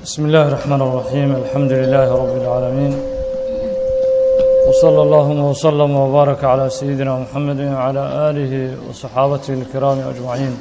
بسم الله الرحمن الرحيم الحمد لله رب العالمين وصلى اللهم وسلم وبارك على سيدنا محمد وعلى آله وصحابته الكرام أجمعين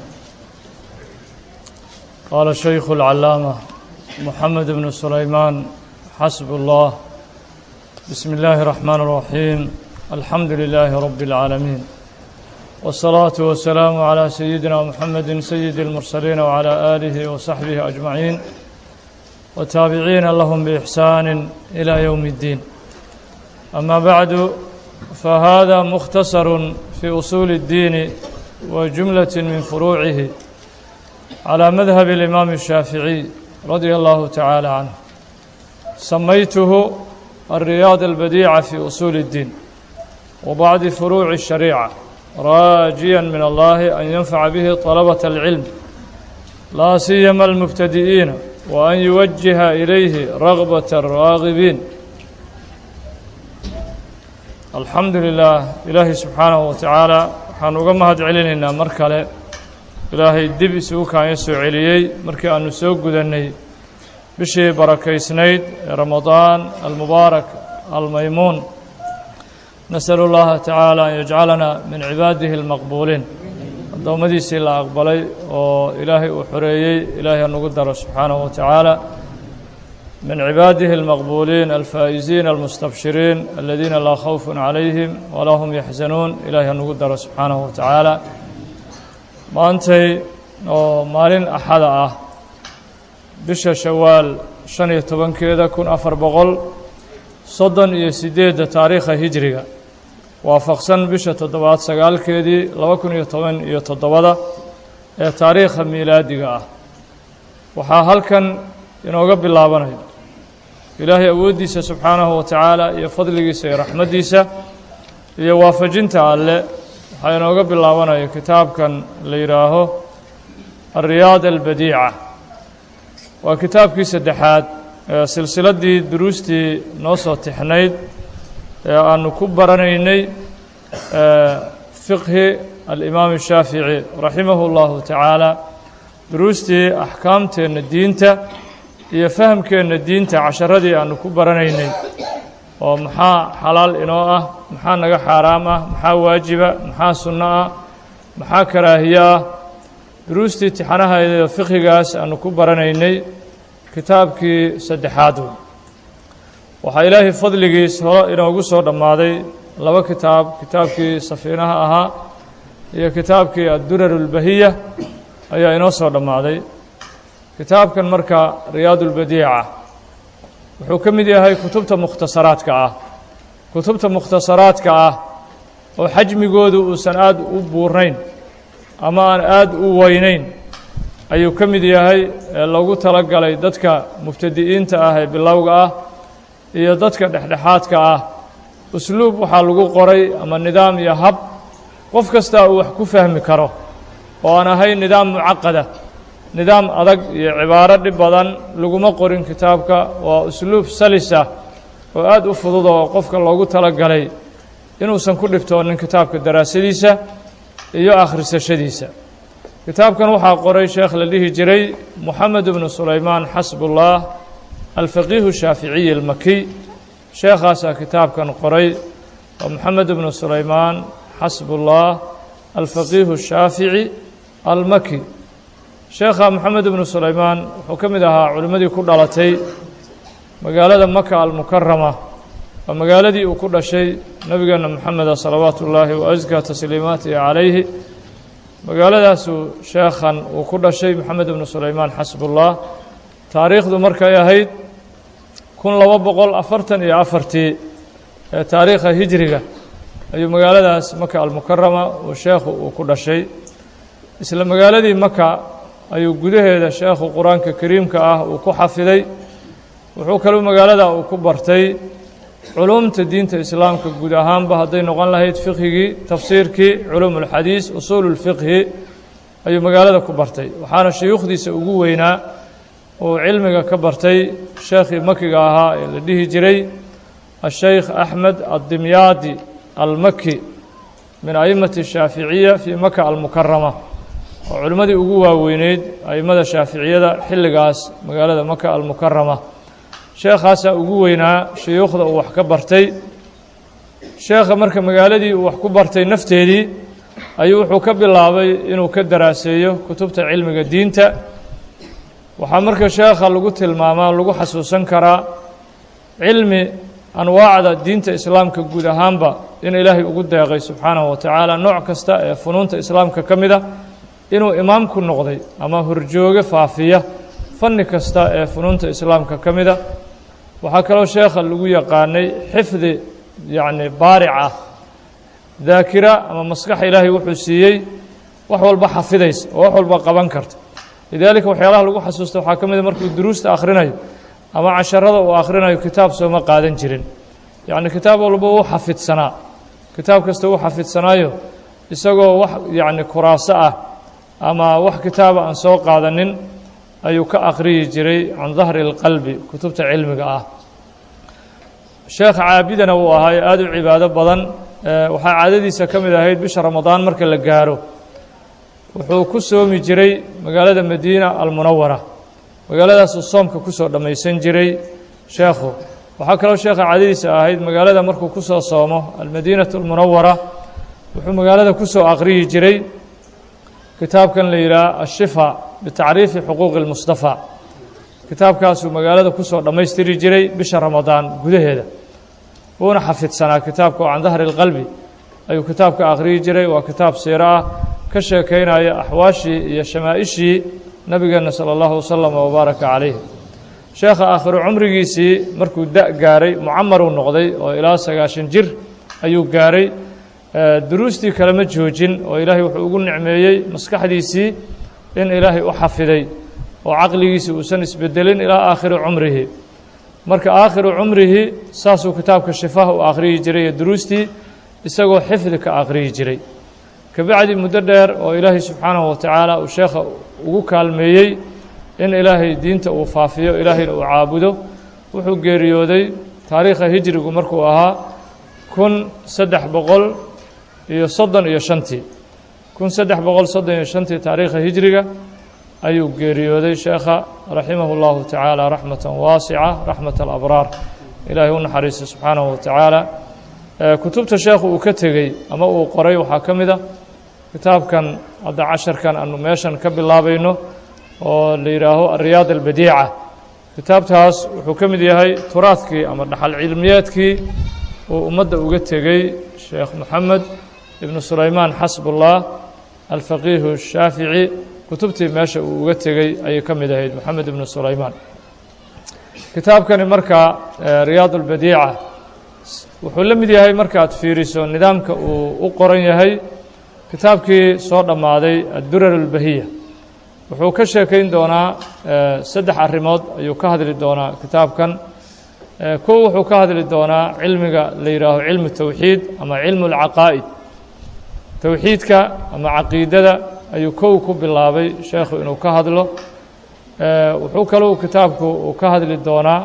قال الشيخ العلامة محمد بن سليمان حسب الله بسم الله الرحمن الرحيم الحمد لله رب العالمين والصلاة والسلام على سيدنا محمد سيد المرسلين وعلى آله وصحبه أجمعين وتابعين لهم بإحسان إلى يوم الدين أما بعد فهذا مختصر في أصول الدين وجملة من فروعه على مذهب الإمام الشافعي رضي الله تعالى عنه سميته الرياض البديعة في أصول الدين وبعض فروع الشريعة راجيا من الله أن ينفع به طلبة العلم لا سيما المبتدئين وأن يوجه إليه رغبة الراغبين الحمد لله إلهي سبحانه وتعالى waxaan uga mahad celinaynaa mar kale ilaahay dib isugu kaanya soo celiyey markii aanu soo gudannay bishii barakaysnayd ee ramadaan almubaarak almaymuun nasalu اllaha tacaala an yajcalana min cibaadihi اlmaqbuuliin addoommadiisii la aqbalay oo ilaahay uu xoreeyey ilaahay hanugu daro subxaanahu wa tacaala min cibaadihi اlmaqbuuliin alfaa'iziin almustabshiriin aladiina laa khawfun calayhim walaa hum yaxzanuun ilaahay hanugu daro subxaanahu wa tacaala maantay oo maalin axada ah bisha shawaal shan iyo tobankeeda kun afar boqol soddon iyo siddeedda taariikha hijriga waafaqsan bisha toddobaad sagaalkeedii laba kun iyo toban iyo toddobada ee taariikha miilaadiga ah waxaa halkan inooga bilaabanaya ilaahay awooddiisa subxaanahu wa tacaala iyo fadligiisa iyo raxmaddiisa iyo waafajinta alle waxaa inooga bilaabanaya kitaabkan la yidhaaho alriyaad albadiica waa kitaabkii saddexaad ee silsiladdii duruustii noo soo tixnayd ee aanu ku baranaynay fiqhi alimaam shaafici raximahu اllahu tacaala duruustii axkaamteenna diinta iyo fahamkeenna diinta casharadii aanu ku baranaynay oo maxaa xalaal inoo ah maxaa naga xaaraam ah maxaa waajiba maxaa sunno ah maxaa karaahiye ah duruustii tixanahaydee fiqhigaas aanu ku baranaynay kitaabkii saddexaad wey waxaa ilaahay fadligiis hore inoogu soo dhammaaday laba kitaab kitaabkii safiinaha ahaa iyo kitaabkii addurar اlbahiya ayaa inoo soo dhammaaday kitaabkan marka riyaad اlbadiica wuxuu ka mid yahay kutubta mukhtasaraadka ah kutubta mukhtasaraadka ah oo xajmigoodu uusan aad u buurnayn ama aan aad u weynayn ayuu ka mid yahay ee loogu tala galay dadka mubtadi'iinta ah ee bilowga ah iyo dadka dhexdhexaadka ah usluub waxaa lagu qoray ama nidaam iyo hab qof kastaa uu wax ku fahmi karo oo aan ahayn nidaam mucaqada nidaam adag iyo cibaaro dhib badan laguma qorin kitaabka waa usluub salisa oo aad u fudud oo qofka loogu tala galay inuusan ku dhibtoonin kitaabka daraasadiisa iyo akhrisashadiisa kitaabkan waxaa qoray sheekh la dhihi jiray moxamed bnu sulaymaan xasbullah alfaqiihu shaaficiyi almakiy sheekhaasaa kitaabkan qoray waa moxamed bnu sulaymaan xasbullah alfaqiihu shaafici almaki sheekha moxamed bnu sulaymaan wuxuu ka mid ahaa culimmadii ku dhalatay magaalada maka almukarama waa magaaladii uu ku dhashay nebigeenna moxameda salawaatu ullaahi wa askaa tasliimaatihi calayhi magaaladaasuu sheekhan uu ku dhashay moxamed bnu sulaymaan xasbullah taariikhdu markay ahayd kun laba boqol afartan iyo afartii ee taariikha hijriga ayuu magaaladaas maka almukarama uu sheekhu uu ku dhashay isla magaaladii maka ayuu gudaheeda sheekhu qur-aanka kariimka ah uu ku xafiday wuxuu kaluu magaalada uu ku bartay culuumta diinta islaamka guud ahaanba hadday noqon lahayd fiqhigii tafsiirkii culuum ulxadiis usuulu lfiqhi ayuu magaalada ku bartay waxaana shayuukhdiisa ugu weynaa uu cilmiga ka bartay sheekhii makiga ahaa ee la dhihi jiray asheykh axmed addimyaadi almaki min a'immati shaaficiya fii maka almukarama oo culimmadii ugu waaweyneyd a'immada shaaficiyada xilligaas magaalada maka almukarama sheekhaasaa ugu weynaa shuyuukhda uu wax ka bartay sheekha marka magaaladii uu wax ku bartay nafteedii ayuu wuxuu ka bilaabay inuu ka daraaseeyo kutubta cilmiga diinta waxaa marka sheekha lagu tilmaamaa lagu xasuusan karaa cilmi anwaacda diinta islaamka guud ahaanba in ilaahay ugu deeqay subxaanahu wa tacaala nooc kasta ee funuunta islaamka ka mid a inuu imaamku noqday ama horjooge faafiya fanni kasta ee funuunta islaamka ka mid a waxaa kaloo sheekha lagu yaqaanay xifdi yacni baaric ah daakira ama maskax ilaahay wuxuu siiyey wax walba xafidaysa oo wax walba qaban karta lidaalika waxyaalaha lagu xasuusta waxaa ka mid a markuu duruusta akhrinayo ama casharada uu akhrinayo kitaab sooma qaadan jirin yacni kitaab walba uu xafidsanaa kitaab kasta uu xafidsanaayo isagoo wax yacni kuraaso ah ama wax kitaaba aan soo qaadanin ayuu ka akhriyi jiray can dahri اlqalbi kutubta cilmiga ah sheekh caabidana uu ahaa aada u cibaado badan waxaa caadadiisa ka mid ahayd bisha ramadaan marka la gaaro wuxuu ku soomi jiray magaalada madiina almunawara magaaladaasuu soomka kusoo dhammaysan jiray sheekhu waxaa kaloo sheekha caadadiisa ahayd magaalada markuu ku soo soomo almadiinatu almunawara wuxuu magaalada ku soo akhriyi jiray kitaabkan la yidhaha ashifa bitacriifi xuquuqi اlmustafa kitaabkaasuu magaalada kusoo dhammaystiri jiray bisha ramadaan gudaheeda wuuna xafidsanaa kitaabka oo can dahri اlqalbi ayuu kitaabka akhriyi jiray waa kitaab siiro ah ka sheekaynaya axwaashii iyo shamaa'ishii nabigeena salى اllahu waslama wabaaraka calayh sheekha aakhiru cumrigiisii markuu da' gaaray mucamaruu noqday oo ilaa sagaashan jir ayuu gaaray duruustii kalema joojin oo ilaahay wuxuu ugu nicmeeyey maskaxdiisii in ilaahay u xafiday oo caqligiisii uusan isbedelin ilaa aakhiri cumrihi marka aakhiru cumrihi saasuu kitaabka shifaha u akhriyi jiray iyo duruustii isagoo xifdi ka akhriyi jiray kabacdi muddo dheer oo ilaahay subxaanahu wa tacaala uu sheekha ugu kaalmeeyey in ilaahay diinta uu faafiyo ilaahayna uu caabudo wuxuu geeriyooday taariikha hijrigu markuu ahaa kun saddex boqol iyo soddon iyo shantii kun saddex boqol soddon iyo shantii taariikha hijriga ayuu geeriyooday sheekha raximahu اllahu tacaala raxmata waasica raxmat alabraar ilaahay u naxariista subxaanahu wa tacaala kutubta sheekhu uu ka tegey ama uu qoray waxaa ka mid a kitaabkan hadda casharkan aanu meeshan ka bilaabayno oo la yidhaaho ariyaad albadiica kitaabtaas wuxuu ka mid yahay turaadkii ama dhaxal cilmiyeedkii uu ummadda uga tegey sheekh moxamed ibnu sulaymaan xasbullah alfaqiihu shaafici kutubtii meesha uu uga tegey ayay ka mid ahayd moxamed ibnu sulaymaan kitaabkani marka riyaad albadiica wuxuu la mid yahay markaad fiiriso nidaamka uu u qoran yahay kitaabkii soo dhammaaday addurar albahiya wuxuu ka sheekayn doonaa saddex arrimood ayuu ka hadli doonaa kitaabkan kow wuxuu ka hadli doonaa cilmiga la yidhaaho cilmu towxiid ama cilmu اlcaqaa'id towxiidka ama caqiidada ayuu kow ku bilaabay sheekhu inuu ka hadlo wuxuu kalou kitaabku uu ka hadli doonaa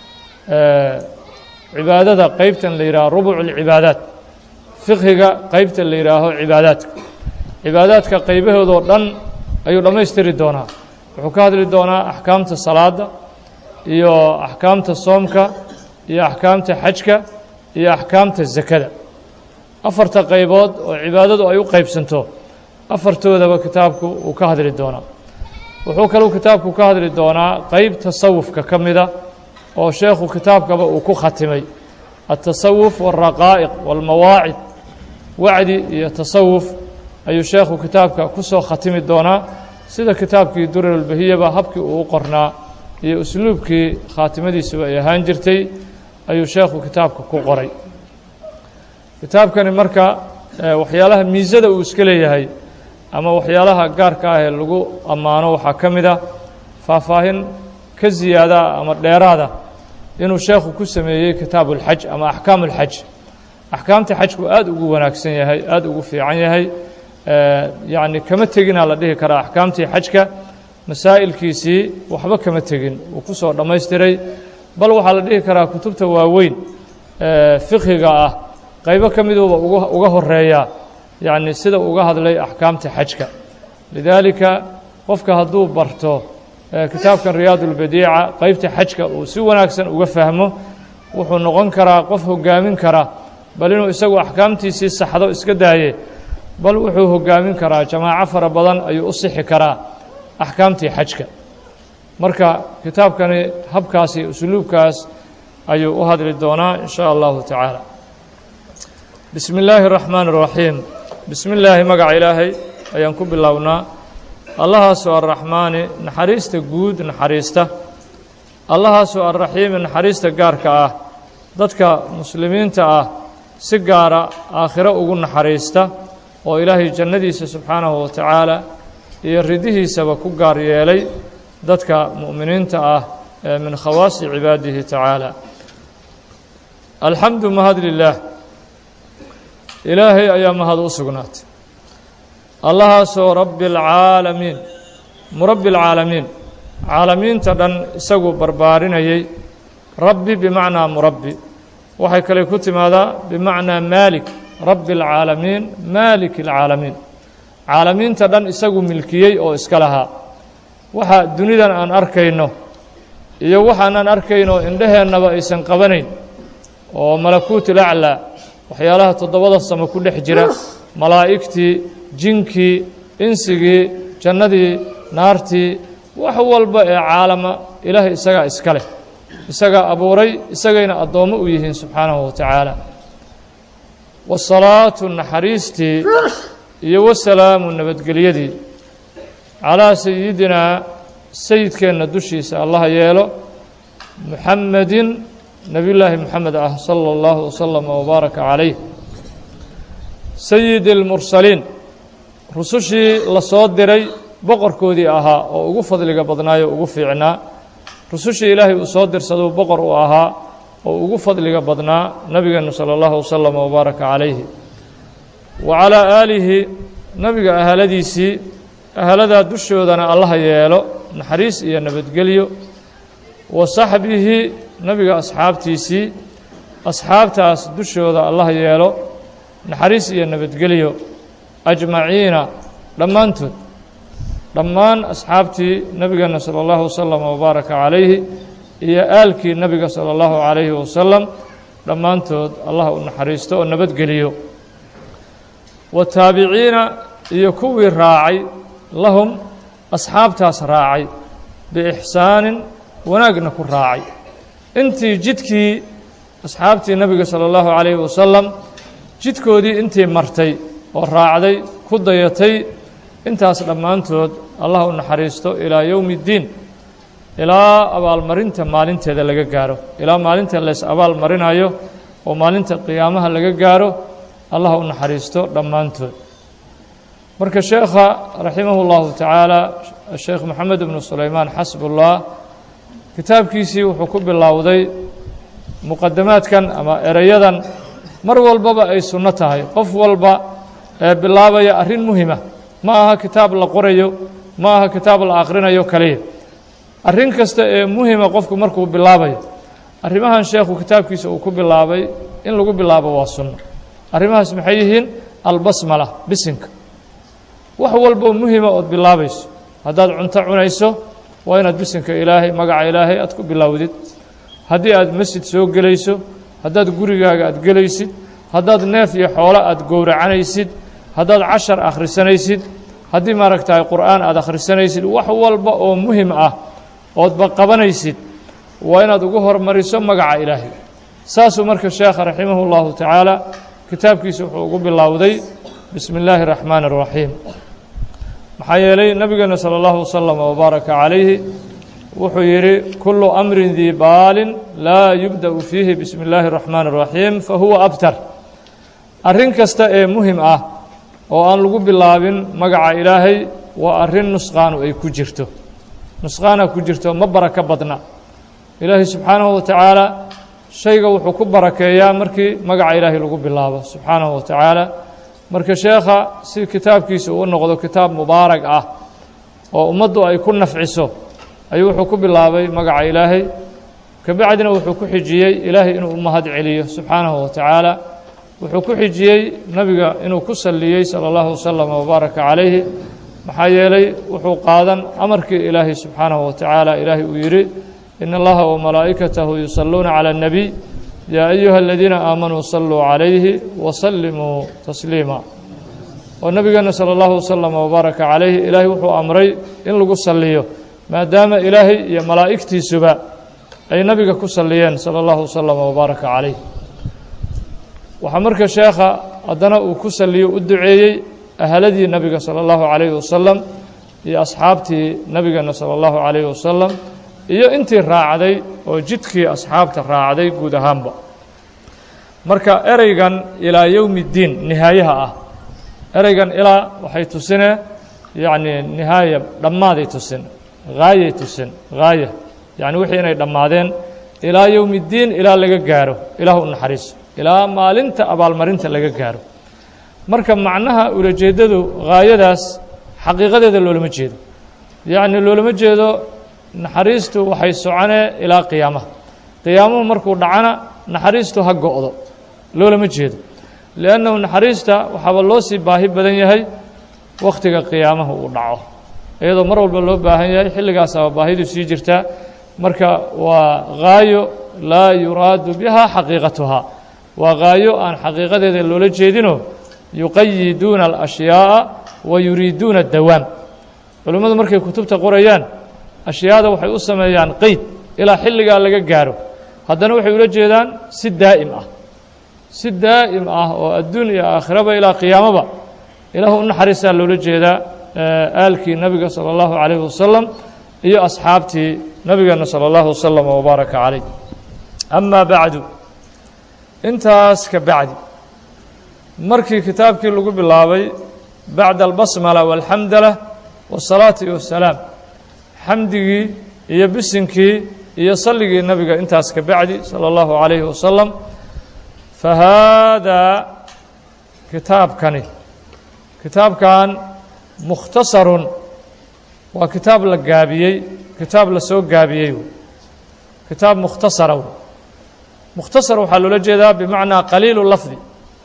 cibaadada qeybtan la yidhaho rubuc اlcibaadaat fiqhiga qeybta la yidhaaho cibaadaadka cibaadaadka qeybahoodoo dhan ayuu dhammaystiri doonaa wuxuu ka hadli doonaa axkaamta salaada iyo axkaamta soomka iyo axkaamta xajka iyo axkaamta zakada afarta qaybood oo cibaadadu ay u qeybsanto afartoodaba kitaabku uu ka hadli doonaa wuxuu kaluu kitaabku ka hadli doonaa qeyb tasawufka ka mida oo sheekhu kitaabkaba uu ku khatimay altasawuf wاlraqaa'iq wاlmawaacid wacdi iyo tasawuf ayuu sheekhu kitaabka ku soo khatimi doonaa sida kitaabkii durarulbahiyaba habkii uu u qornaa iyo usluubkii khaatimadiisuba ay ahaan jirtay ayuu sheekhu kitaabka ku qoray kitaabkani marka waxyaalaha miisada uu iska leeyahay ama waxyaalaha gaarka ah ee lagu ammaano waxaa ka mid a faahfaahin ka ziyaadaa ama dheeraada inuu sheekhu ku sameeyey kitaabu اlxaj ama axkaamu اlxaj axkaamta xajku aada ugu wanaagsan yahay aada ugu fiican yahay yacni kama teginaa la dhihi karaa axkaamtii xajka masaa'ilkiisii waxba kama tegin uu ku soo dhammaystiray bal waxaa la dhihi karaa kutubta waaweyn fiqhiga ah qaybo ka miduuba uga uga horeeya yacni sida uga hadlay axkaamta xajka lidaalika qofka hadduu barto kitaabkan riyaad ulbadiica qeybta xajka uu si wanaagsan uga fahmo wuxuu noqon karaa qof hogaamin kara bal inuu isagu axkaamtiisii saxdo iska daaye bal wuxuu hogaamin karaa jamaaco fara badan ayuu u sixi karaa axkaamtii xajka marka kitaabkani habkaasi usluubkaas ayuu u hadli doonaa in shaa allahu tacaala bismi illaahi اraxmaan اraxiim bismi illaahi magaca ilaahay ayaan ku bilownaa allahaasoo arraxmaani naxariista guud naxariista allahaasoo arraxiimi naxariista gaarka ah dadka muslimiinta ah si gaara aakhiro ugu naxariista oo ilaahay jannadiisa subxaanahu wa tacaala iyo ridihiisaba ku gaar yeelay dadka mu'miniinta ah ee min khawaasi cibaadihi tacaala alxamdu mahad lilaah ilaahay ayaa mahad u sugnaatay allahaasoo rabbi alcaalamiin murabbi alcaalamiin caalamiinta dhan isagu barbaarinayay rabbi bimacnaa murabbi waxay kale ku timaadaa bimacnaa maalik rabbi alcaalamiin maalik alcaalamiin caalamiinta dhan isagu milkiyey oo iska lahaa waxa dunidan aan arkayno iyo waxaanaan arkayno indheheennaba aysan qabanayn oo malakuutul aclaa waxyaalaha toddobada samo ku dhex jira malaa'igtii jinkii insigii jannadii naartii wax walba ee caalama ilaahay isagaa iska leh isagaa abuuray isagayna addoommo u yihiin subxaanahu wa tacaala wasalaatu naxariistii iyo wasalaamu nabadgelyadii calaa sayidinaa sayidkeenna dushiisa allaha yeelo muxamedin nebiyullaahi moxamed ah sala allahu wasalama wabaaraka calayh sayidi اlmursaliin rusushii la soo diray boqorkoodii ahaa oo ugu fadliga badnaayo ugu fiicnaa rusushii ilaahay uu soo dirsaduu boqor uu ahaa oo ugu fadliga badnaa nabigeenu salى اllahu wasalama wabaaraka calayhi wa calaa aalihi nabiga ahaladiisii ahaladaa dushoodana allaha yeelo naxariis iyo nabadgelyo wa saxbihi nabiga asxaabtiisii asxaabtaas dushooda allaha yeelo naxariis iyo nabadgelyo ajmaciina dhammaantood dhammaan asxaabtii nabigeena salى اllahu wasalama wabaaraka calayhi iyo aalkii nabiga salى اllahu calayhi wasalam dhammaantood allah u naxariisto oo nabadgeliyo wataabiciina iyo kuwii raacay lahum asxaabtaas raacay biixsaanin wanaagna ku raacay intii jidkii asxaabtii nebiga salى اllahu calayhi wasalam jidkoodii intii martay oo raacday ku dayatay intaas dhammaantood allah u naxariisto ilaa yowmi اddiin ilaa abaalmarinta maalinteeda laga gaaro ilaa maalinta leys abaal marinayo oo maalinta qiyaamaha laga gaaro allah u naxariisto dhammaantood marka sheekha raximah اllahu tacaala sheekh moxamed ibnu sulaymaan xasbullah kitaabkiisii wuxuu ku bilowday muqadamaadkan ama ereyadan mar walbaba ay sunno tahay qof walba ee bilaabaya arrin muhima ma aha kitaab la qorayo ma aha kitaab la akhrinayo kaliya arrin kasta ee muhima qofku markuu bilaabayo arrimahan sheekhu kitaabkiisa uu ku bilaabay in lagu bilaabo waa sunno arrimahaas maxay yihiin albasmala bisinka wax walboo muhima ood bilaabayso haddaad cunto cunayso waa inaad bisinka ilaahay magaca ilaahay aad ku bilowdid haddii aad masjid soo gelayso haddaad gurigaaga aad gelaysid haddaad neef iyo xoolo aad gowracanaysid haddaad cashar akhrisanaysid haddii maaragtahay qur'aan aad akhrisanaysid wax walba oo muhim ah oodba qabanaysid waa inaad ugu hormariso magaca ilaahay saasuu marka sheekha raximah اllahu tacaala kitaabkiisa wuxuu ugu bilowday bismi اllaahi الraxmaan الraxiim maxaa yeelay nabigeena salى اllahu wasalam wbaaraka calayhi wuxuu yidhi kulu amrin dii baalin laa yubda'u fiihi bismi اllaahi الraxmaan الraxiim fahuwa abtar arrin kasta ee muhim ah oo aan lagu bilaabin magaca ilaahay waa arrin nusqaanu ay ku jirto nusqaana ku jirto ma barako badna ilaahay subxaanahu wa tacaala shayga wuxuu ku barakeeyaa markii magaca ilaahay lagu bilaabo subxaanahu wa tacaala marka sheekha si kitaabkiisa uu noqdo kitaab mubaarag ah oo ummaddu ay ku nafciso ayuu wuxuu ku bilaabay magaca ilaahay kabacdina wuxuu ku xijiyey ilaahay inuu u mahad celiyo subxaanahu wa tacaala wuxuu ku xijiyey nabiga inuu ku saliyey salى اllahu waslama wbaaraka calayhi maxaa yeelay wuxuu qaadan amarkii ilaahay subxaanahu wa tacaala ilaahay uu yidhi in allaha wamalaa'ikatahu yusalluuna calى الnabiy yaa ayuha aladiina aamanuu saluu calayhi wasallimuu tasliima oo nabigeena salى اllahu waslama wbaaraka calayhi ilaahay wuxuu amray in lagu saliyo maadaama ilaahay iyo malaa'igtiisuba ay nabiga ku saliyeen salى اllahu waslama wbaaraka calayh waxaa marka sheekha haddana uu ku saliyo u duceeyey ahaladii nabiga salى اllahu calayhi wasalam iyo asxaabtii nabigeena salى اllahu calayhi wasalam iyo intii raacday oo jidkii asxaabta raacday guud ahaanba marka ereygan ilaa yowmi اddiin nihaayaha ah ereygan ilaa waxay tusinee yacni nihaaya dhammaaday tusin haayay tusin haaya yacni wixii inay dhammaadeen ilaa yowmi اddiin ilaa laga gaaro ilaah u naxariiso ilaa maalinta abaalmarinta laga gaaro marka macnaha ulajeeddadu haayadaas xaqiiqadeeda loolama jeedo yacni loolama jeedo naxariistu waxay soconee ilaa qiyaamaha qiyaamuhu markuu dhacana naxariistu ha go'do loolama jeedo liannahu naxariista waxaaba loo sii baahi badan yahay wakhtiga qiyaamaha uu dhaco iyadoo mar walba loo baahan yahay xilligaasaaba baahidu sii jirtaa marka waa haayo laa yuraadu biha xaqiiqatuhaa waa haayo aan xaqiiqadeeda loola jeedino yuqayiduuna alashyaaa wa yuriiduuna dawaam culimmadu markay kutubta qorayaan ashyaada waxay u sameeyaan qeyd ilaa xilligaa laga gaaro haddana waxay ula jeedaan si daa'im ah si daa'im ah oo adduun iyo aakhiraba ilaa qiyaamaba ilaahu u naxariistaa loola jeedaa aalkii nabiga salى اllahu calayh wasalam iyo asxaabtii nabigeena salى اllahu wasalam wbaaraka calayh amaa bacdu intaas ka bacdi markii kitaabkii lagu bilaabay bacda albasmala walxamdala wasalaati wasalaam xamdigii iyo bisinkii iyo salligii nabiga intaas ka bacdi salى اllahu calayhi wasalam fahaadaa kitaabkani kitaabkan mukhtasarun waa kitaab la gaabiyey kitaab la soo gaabiyey kitaab mukhtasara mukhtasar waxaa loola jeedaa bimacnaa qaliilu lafdi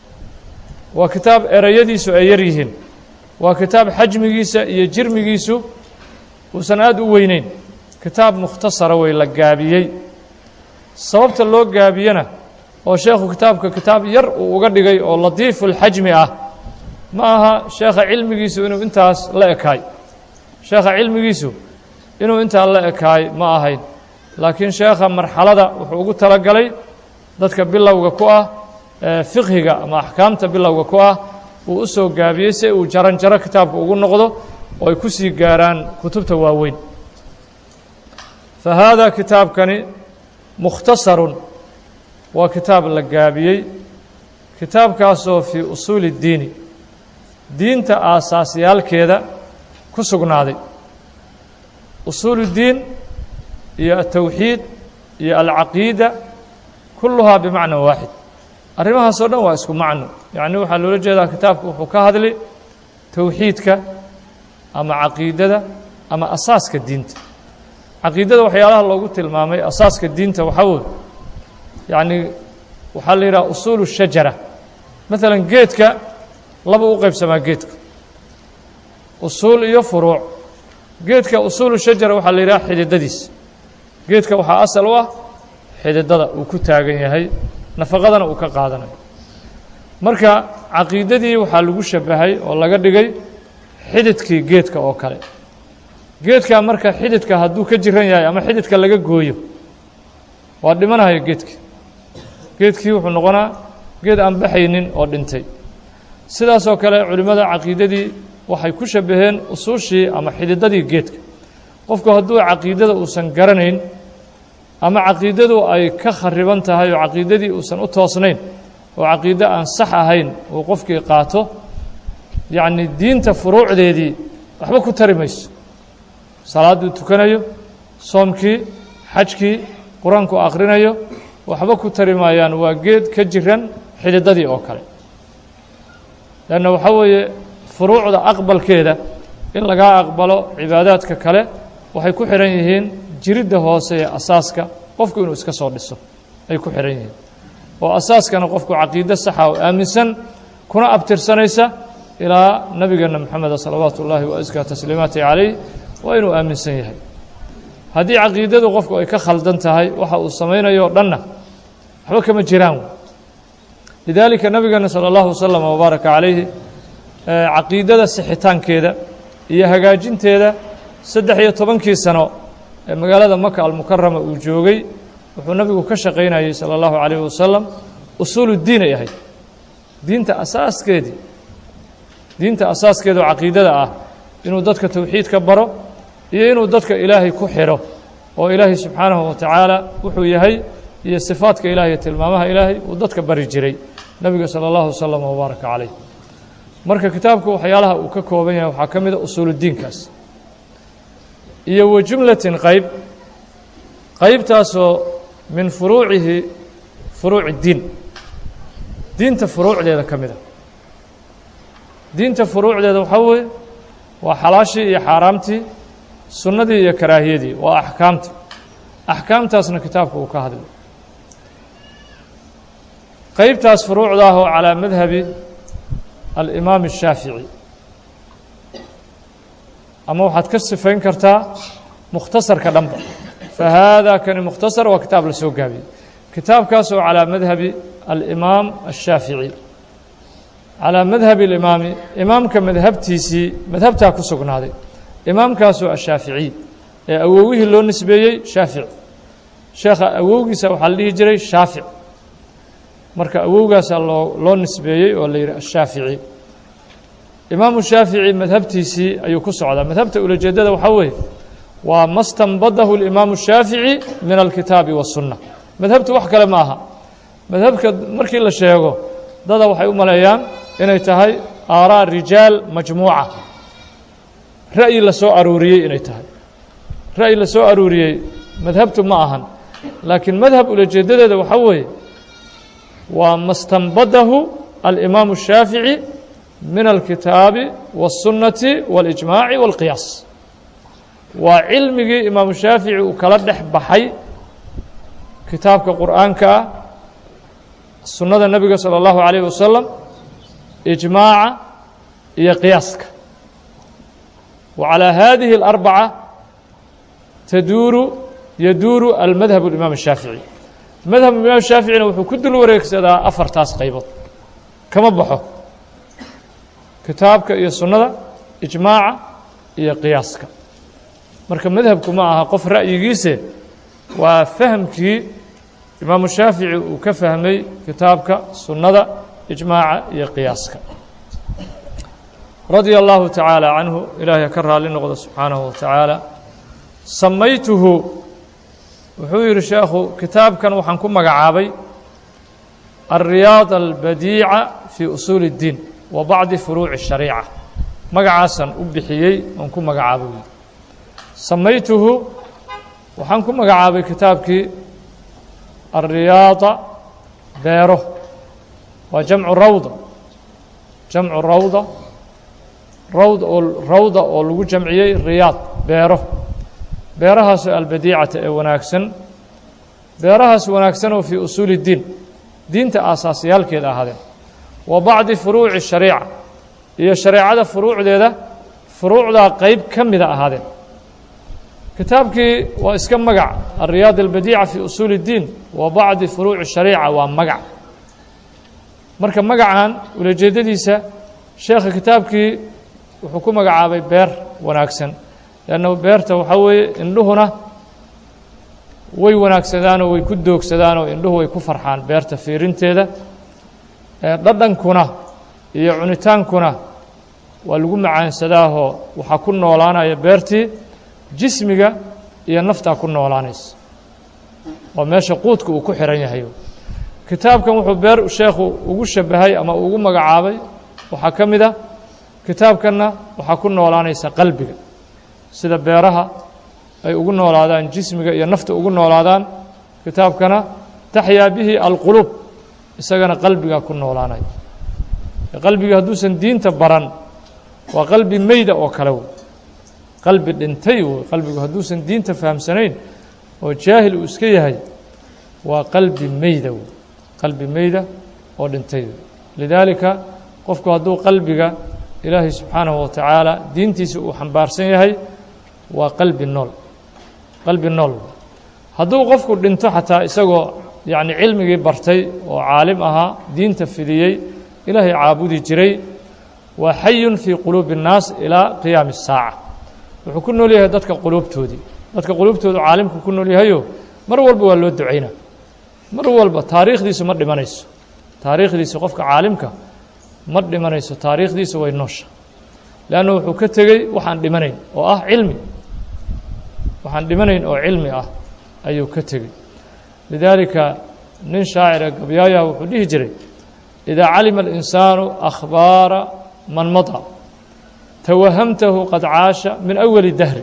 waa kitaab ereyadiisu ay yar yihiin waa kitaab xajmigiisa iyo jirmigiisu uusan aada u weyneyn kitaab mukhtasara wey la gaabiyey sababta loo gaabiyena oo sheekhu kitaabka kitaab yar uu uga dhigay oo latiifu lxajmi ah ma aha sheekha cilmigiisu inuu intaas la ekaay sheekha cilmigiisu inuu intaa la ekaay ma ahayn laakiin sheekha marxalada wuxuu ugu talagalay dadka bilowga ku ah fiqhiga ama axkaamta bilowga ku ah uu u soo gaabiyey si uu jaran jaro kitaabka ugu noqdo oo ay ku sii gaaraan kutubta waaweyn fa haadaa kitaabkani mukhtasarun waa kitaab la gaabiyey kitaabkaasoo fii usuuli اddiini diinta aasaasyaalkeeda ku sugnaaday usuul اddiin iyo atowxiid iyo alcaqiida kulluhaa bimacna waaxid arrimahaasoo dhan waa isku macno yacni waxaa loola jeedaa kitaabku wuxuu ka hadli towxiidka ama caqiidada ama asaaska diinta caqiidada waxyaalaha loogu tilmaamay asaaska diinta waxaa wey yacni waxaa la yidhaha usuulu shajara maalan geedka laba u qaybsamaa geedka usuul iyo furuuc geedka usuulu shajara waxaa la yidhaha xididadiisa geedka waxaa asal u ah xididada uu ku taagan yahay nafaqadana uu ka qaadanayo marka caqiidadii waxaa lagu shabahay oo laga dhigay xididkii geedka oo kale geedka marka xididka hadduu ka jiran yahay ama xididka laga gooyo waa dhimanayo geedkii geedkii wuxuu noqonaa geed aan baxaynin oo dhintay sidaasoo kale culimmada caqiidadii waxay ku shabaheen usuushii ama xididadii geedka qofku hadduu caqiidada uusan garanayn ama caqiidadu ay ka khariban tahay oo caqiidadii uusan u toosnayn oo caqiide aan sax ahayn uu qofkii qaato yacni diinta furuucdeedii waxba ku tari mayso salaadduu tukanayo soomkii xajkii qur-aanku akhrinayo waxba ku tari maayaan waa geed ka jiran xididadii oo kale leanna waxaa weeye furuucda aqbalkeeda in lagaa aqbalo cibaadaadka kale waxay ku xidhan yihiin jiridda hoose ee asaaska qofku inuu iska soo dhiso ay ku xidhan yihiin oo asaaskana qofku caqiide saxa oo aaminsan kuna abtirsanaysa ilaa nabigeena moxameda salawaatu ullaahi wa askaa tasliimaati calayh waa inuu aaminsan yahay haddii caqiidadu qofku ay ka khaldan tahay waxa uu samaynayo o dhanna waxba kama jiraan lidaalika nabigeena sala allahu wasalam wabaaraka calayhi caqiidada sixitaankeeda iyo hagaajinteeda saddex iyo tobankii sano ee magaalada maka almukarama uu joogay wuxuu nabigu ka shaqaynayey sala allahu calayhi wasalam usuulu diin ay ahayd diinta asaaskeedii diinta asaaskeeda oo caqiidada ah inuu dadka towxiidka baro iyo inuu dadka ilaahay ku xidho oo ilaahay subxaanahu wa tacaala wuxuu yahay iyo sifaadka ilahay iyo tilmaamaha ilaahay uu dadka bari jiray nebiga sala allahu wasalam wabaaraka calayh marka kitaabku waxyaalaha uu ka kooban yahay waxaa ka mid a usuuludiinkaas iyo wa jumlatin qayb qaybtaasoo min furuucihi furuuci diin diinta furuucdeeda ka mid a diinta furuucdeeda waxaa weeye waa xalaashii iyo xaaraamtii sunnadii iyo karaahiyadii waa axkaamta axkaamtaasna kitaabka uu ka hadlay qaybtaas furuucda ah oo calaa madhabi alimaam الshaafiعي ama waxaad ka sifayn kartaa mukhtasarka dhanba fahaada kani mukhtasar waa kitaab la soo gaabiyey kitaabkaas oo calaa madhabi alimaam الshaafiعي calaa madhabi اlimaami imaamka madhabtiisii madhabtaa ku sugnaaday imaamkaasoo ashaaficiy ee awowihii loo nisbeeyey shaafic sheekha awowgiisa waxaa la dhihi jiray shaafic marka awowgaasaa loo loo nisbeeyey oo la yidhi ashaafici imaamu shaafici madhabtiisii ayuu ku socdaa madhabta ulajeedada waxaa weeye waa ma stanbadahu اlimaamu shaafici min alkitaabi waالsunna madhabtu wax kale ma aha madhabka markii la sheego dada waxay u maleeyaan inay tahay aaraa rijaal majmuuca ra'yi la soo aruuriyey inay tahay ra'yi la soo aruuriyey madhabtu ma ahan laakiin madhab ulajeedadeeda waxaa weeye waa ma stanbadahu alimaamu الshaafiعي min alkitaabi والsunnati واlijmaaci واlqiyaas waa cilmigii imaamu shaafici uu kala dhex baxay kitaabka qur'aanka ah sunnada nebiga salى اllahu عalيه wasalam ijmaaca iyo qiyaaska wa calىa hadihi اlarbacة taduuru yaduuru almadhab اlimaam الshaafiعي madhab imaam shaaficina wuxuu ku dul wareegsadaa afartaas qaybood kama baxo kitaabka iyo sunnada ijmaaca iyo qiyaaska marka madhabku ma aha qof ra'yigiise waa fahamkii imaamu shaafici uu ka fahmay kitaabka sunnada ijmaaca iyo qiyaaska radia allahu tacaala canhu ilaahay ka raali noqdo subxaanahu wa tacaala samaytuhu wuxuu yidhi sheekhu kitaabkan waxaan ku magacaabay alriyaad albadiica fii usuuli اddiin wa bacdi furuuci الshariica magacaasaan u bixiyey oon ku magacaabay yidhi samaytuhu waxaan ku magacaabay kitaabkii alriyaada beero waa jamcu rawda jamcu rawda rawd oo rawda oo lagu jamciyey riyaad beero beerahaasoo albadiicata ee wanaagsan beerahaas wanaagsan oo fii usuuli اddiin diinta aasaasiyaalkeeda ahaadeen wa bacdi furuuci shariica iyo shareecada furuucdeeda furuucdaa qeyb ka mida ahaadeen kitaabkii waa iska magac alriyaad albadiica fii usuuli اddiin wa bacdi furuuci shariica waa magac marka magacan ulajeedadiisa sheekha kitaabkii wuxuu ku magacaabay beer wanaagsan leanna beerta waxaa weeye indhuhuna way wanaagsadaanoo way ku doogsadaanoo indhuhu way ku farxaan beerta fiirinteeda dhadhankuna iyo cunitaankuna waa lagu macaansadaahoo waxaa ku noolaanaya beertii jismiga iyo naftaa ku noolaanaysa waa meesha quudka uu ku xihan yahay kitaabkan wuxuu beer sheekhu ugu shabahay ama ugu magacaabay waxaa ka mid a kitaabkanna waxaa ku noolaanaysa qalbiga sida beeraha ay ugu noolaadaan jismiga iyo nafta ugu noolaadaan kitaabkana taxyaa bihi alquluub isagana qalbigaa ku noolaanaya qalbiga hadduusan diinta baran waa qalbi meyda oo kale wey qalbi dhintay wey qalbigu hadduusan diinta fahamsanayn oo jaahil uu iska yahay waa qalbi meyda wey qalbi meyda oo dhintay wey lidaalika qofku hadduu qalbiga ilaahay subxaanahu wa tacaala diintiisa uu xambaarsan yahay waa qalbi nool qalbi nool hadduu qofku dhinto xataa isagoo yacni cilmigii bartay oo caalim ahaa diinta fidiyey ilaahay caabudi jiray waa xayun fii quluubi الnaas ilaa qiyaami الsaaca wuxuu ku nool yahay dadka quluubtoodii dadka quluubtoodu caalimku ku nool yahayo mar walba waa loo ducaynaa mar walba taariikhdiisu ma dhimanayso taariikhdiisa qofka caalimka ma dhimanayso taariikhdiisa way noosha leanna wuxuu ka tegey waxaan dhimanayn oo ah cilmi waxaan dhimanayn oo cilmi ah ayuu ka tegey lidaalika nin shaacira gabyaayaha wuxuu dhihi jiray idaa calima alinsaanu akhbaara man mada tawahamtahu qad caasha min awali dahri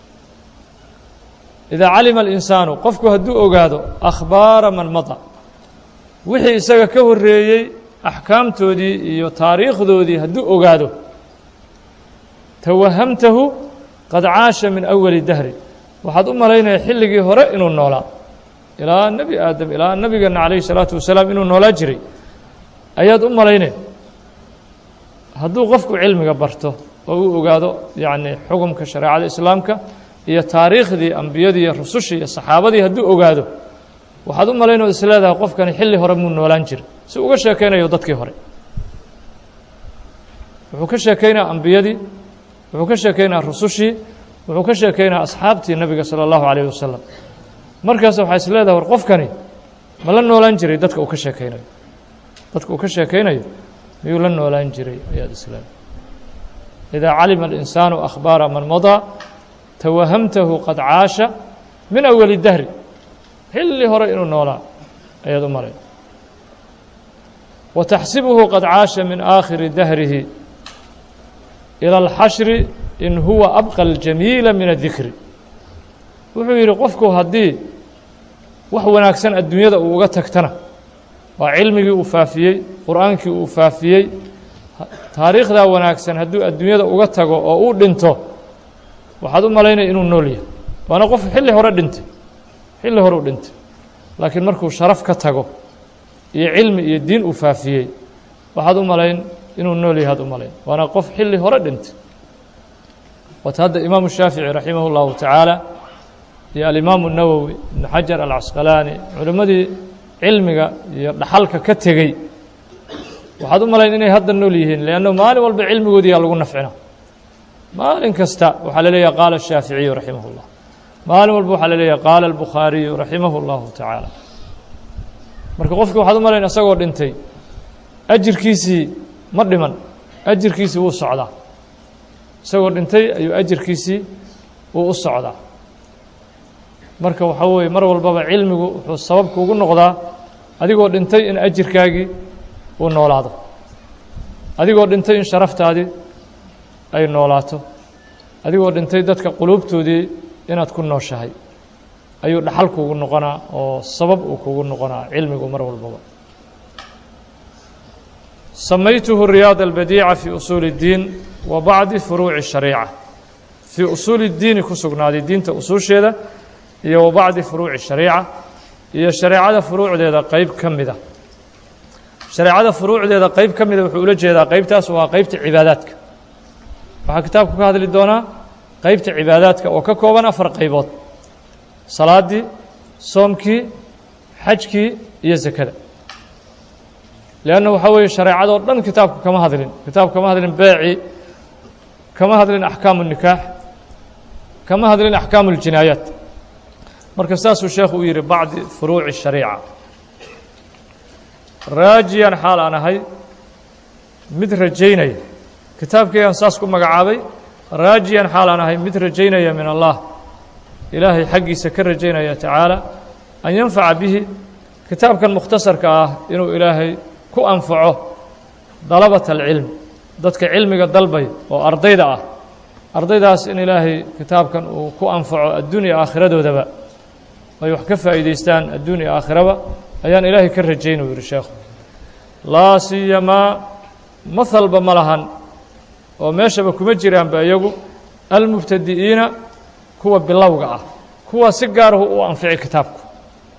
idaa calima alinsaanu qofku hadduu ogaado akhbaara man mada wixii isaga ka horreeyey axkaamtoodii iyo taariikhdoodii hadduu ogaado tawahamtahu qad caasha min awali dahri waxaad u malaynaya xilligii hore inuu noolaa ilaa nebi aadam ilaa nebigeenna calayhi salaatu wasalaam inuu noolaa jiray ayaad u malaynay hadduu qofku cilmiga barto oo uu ogaado yacni xukumka shareecada islaamka iyo taariikhdii ambiyadii iyo rusushii iyo saxaabadii hadduu ogaado waxaad u malayn oo isleedahay qofkani xilli hore muu noolaan jira si uga sheekaynayo dadkii hore wuxuu ka sheekaynaa ambiyadii wuxuu ka sheekaynaa rusushii wuxuu ka sheekaynaa asxaabtii nebiga sala allahu calayh wasalam markaas waxaa is leedahay war qofkani ma la noolaan jiray dadka uu ka sheekaynayo dadka uu ka sheekaynayo miyuu la noolaan jiray ayaad isleedahay idaa calima alinsaanu akhbaara man madaa tawahamtahu qad caasha min awali dahri xilli hore inuu noolaa ayaad u malay wa taxsibuhu qad caasha min aakhiri dahrihi ilى اlxashri in huwa abqa اljamiila min adikri wuxuu yidhi qofku haddii wax wanaagsan adduunyada uu uga tagtana waa cilmigii uu faafiyey qur'aankii uu faafiyey taariikhdaa wanaagsan hadduu adduunyada uga tago oo uu dhinto waxaad u malaynaya inuu nool yahay waana qof xilli hore dhintay xilli hore u dhintay laakiin markuu sharaf ka tago iyo cilmi iyo diin uu faafiyey waxaad u malayn inuu nool yahay ad u malayn waana qof xilli hore dhintay wata hadda imaamu shaafici raximah اllahu tacaala iyo alimaamu nawowi ibnu xajar alcasqalaani culimmadii cilmiga iyo dhaxalka ka tegey waxaad u malayn inay hadda nool yihiin leanno maalin walba cilmigoodiyaa lagu nafcina maalin kasta waxaa la leeyahay qaala الshaaficiyu raximah اllah maalin walba waxaa la leeyahay qaala albukhaariyu raximah اllahu tacaala marka qofki waxaad u malayn isagoo dhintay ajirkiisii ma dhiman ajirkiisii wuu socdaa isagoo dhintay ayuu ajirkiisii wuu u socdaa marka waxaa weeye mar walbaba cilmigu wuxuu sababku ugu noqdaa adigoo dhintay in ajirkaagii uu noolaado adigoo dhintay in sharaftaadii ay noolaato adigoo dhintay dadka quluubtoodii inaad ku nooshahay ayuu dhaxal kuugu noqonaa oo sabab uu kugu noqonaa cilmigu mar walbaba samaytuhu riyaad albadiica fii usuuli اddiin wa bacdi furuuci shariica fii usuuli اddiini ku sugnaaday diinta usuusheeda iyo wa bacdi furuuci shariica iyo shareecada furuucdeeda qeyb ka mida shareecada furuucdeeda qeyb ka mida wuxuu ula jeedaa qeybtaas waa qeybta cibaadaadka waxaa kitaabku ka hadli doonaa qeybta cibaadaadka oo ka kooban afar qaybood salaaddii soomkii xajkii iyo sakada leanna waxaa weeye shareecadoo dhan kitaabku kama hadlin kitaabku kama hadlin beecii kama hadlin axkaamu nikaax kama hadlin axkaamu اljinaayaat marka saasuu sheekhu u yidhi bacdi furuuci shariica raajiyan xaal aan ahay mid rajaynaya kitaabkaygaan saas ku magacaabay raajiyan xaal aan ahay mid rajaynaya min allah ilaahay xaggiisa ka rajaynaya tacaala an yanfaca bihi kitaabkan mukhtasarka ah inuu ilaahay ku anfaco dalabata alcilm dadka cilmiga dalbay oo ardayda ah ardaydaas in ilaahay kitaabkan uu ku anfaco adduunya aakhiradoodaba ay wax ka faa'iidaystaan adduun iyo aakhiraba ayaan ilaahay ka rajayn uu yidhi sheekhu laa siyamaa mahalba ma lahan oo meeshaba kuma jiraanba iyagu almubtadi'iina kuwa bilowga ah kuwaas si gaarahu u anfici kitaabku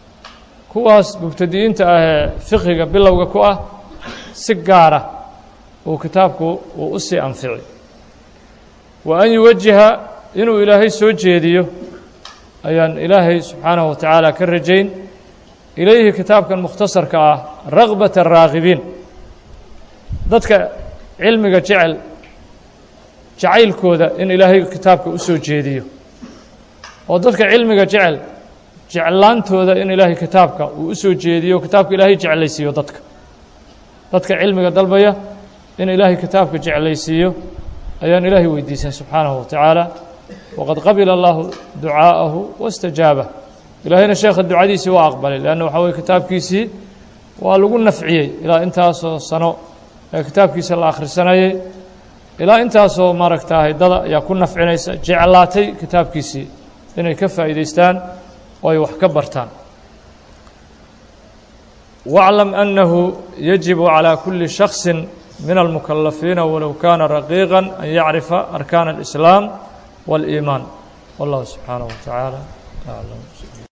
kuwaas mubtadi'iinta ah ee fiqiga bilowga ku ah si gaara uu kitaabku uu u sii anfici wa an yuwajiha inuu ilaahay soo jeediyo ayaan ilaahay subxaanahu wa tacaala ka rajayn ilayhi kitaabkan mukhtasarka ah ragbata raagibiin dadka cilmiga jecel jacaylkooda in ilaahay kitaabka u soo jeediyo oo dadka cilmiga jecel jeclaantooda in ilaahay kitaabka uu u soo jeediyo kitaabka ilaahay jeclaysiiyo dadka dadka cilmiga dalbaya in ilaahay kitaabka jeclaysiiyo ayaan ilaahay weydiisan subxaanahu wa tacaala waqad qabila allahu ducaa'ahu waاstajaabah ilaahayna sheekha ducadiisii waa aqbalay leanna waxaa weye kitaabkiisii waa lagu nafciyey ilaa intaasoo sano ee kitaabkiisa la akhrisanayay ilaa intaasoo maaragtaahay dada ayaa ku nafcinaysa jeclaatay kitaabkiisii inay ka faa'iidaystaan oo ay wax ka bartaan واعلم أنه يجب على كل شخص من المكلفين ولو كان رقيقا أن يعرف أركان الإسلام والإيمان والله سبحانه وتعالى أعلم